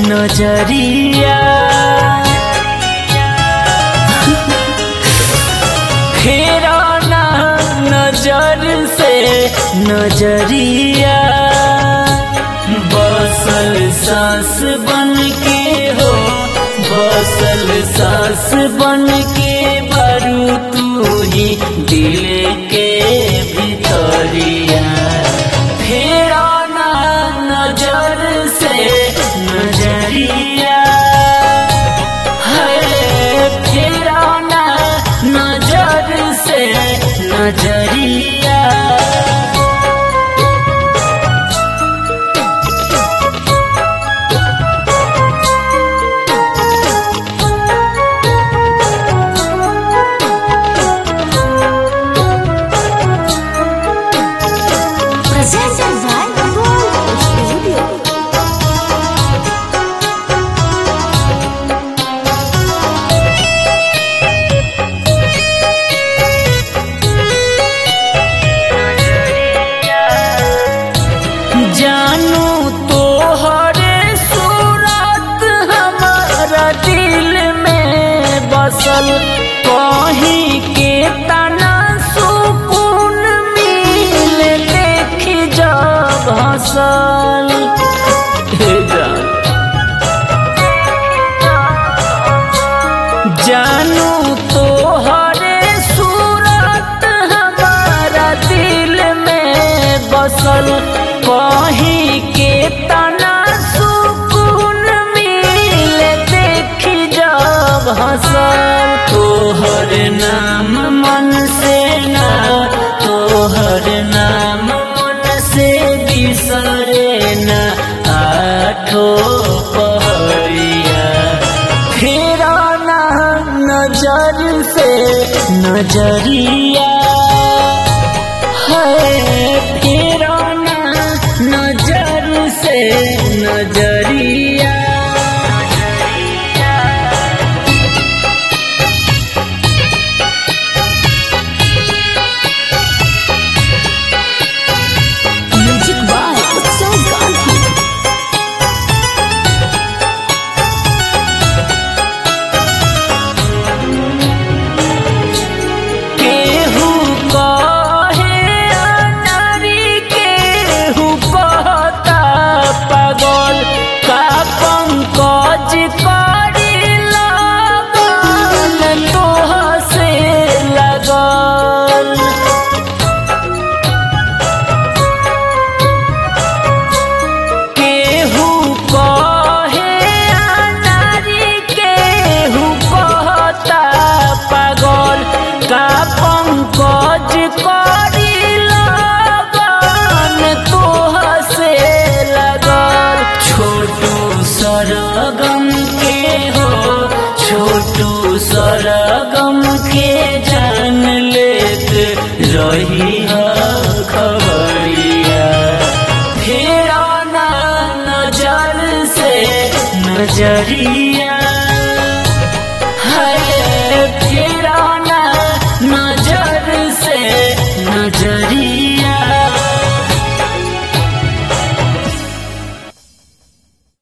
नजरिया फेरा ना नजर से नजरिया बसल सांस बन के हो बसल सांस बन के बरू तू ही दिल के भितरिया फेरा ना नजर से नजरिया है फेरा ना नजर से नजरिया Presented by Gold Studio. जानू तो हरे सूरत हमारा दिल में बसल कहीं के तना सुकून मिल देख जब हसल हे जान जानू तो हरे सूरत हमारा दिल में बसल कहीं के तना सुकून मिल देख जब हसल तोहर नाम मन से ना तोहर नाम मन से बिसरे ना आठो पहरिया फेरा ना नजर से नजरिया है फेरा ना नजर से नजरिया Music by Utsav Gandhi. केहू कहे अनारी केहू कहता पागल का पंकज करी लगन तोह से लगल केहू कहे अनारी केहू कहता पागल का पंकज करी लगन तोह से लगल छोटू सरगम के हो छोटू सरगम के जान लेत रही खबरिया फेरा ना नजर से नजरिया है फेरा ना नजर से नजरिया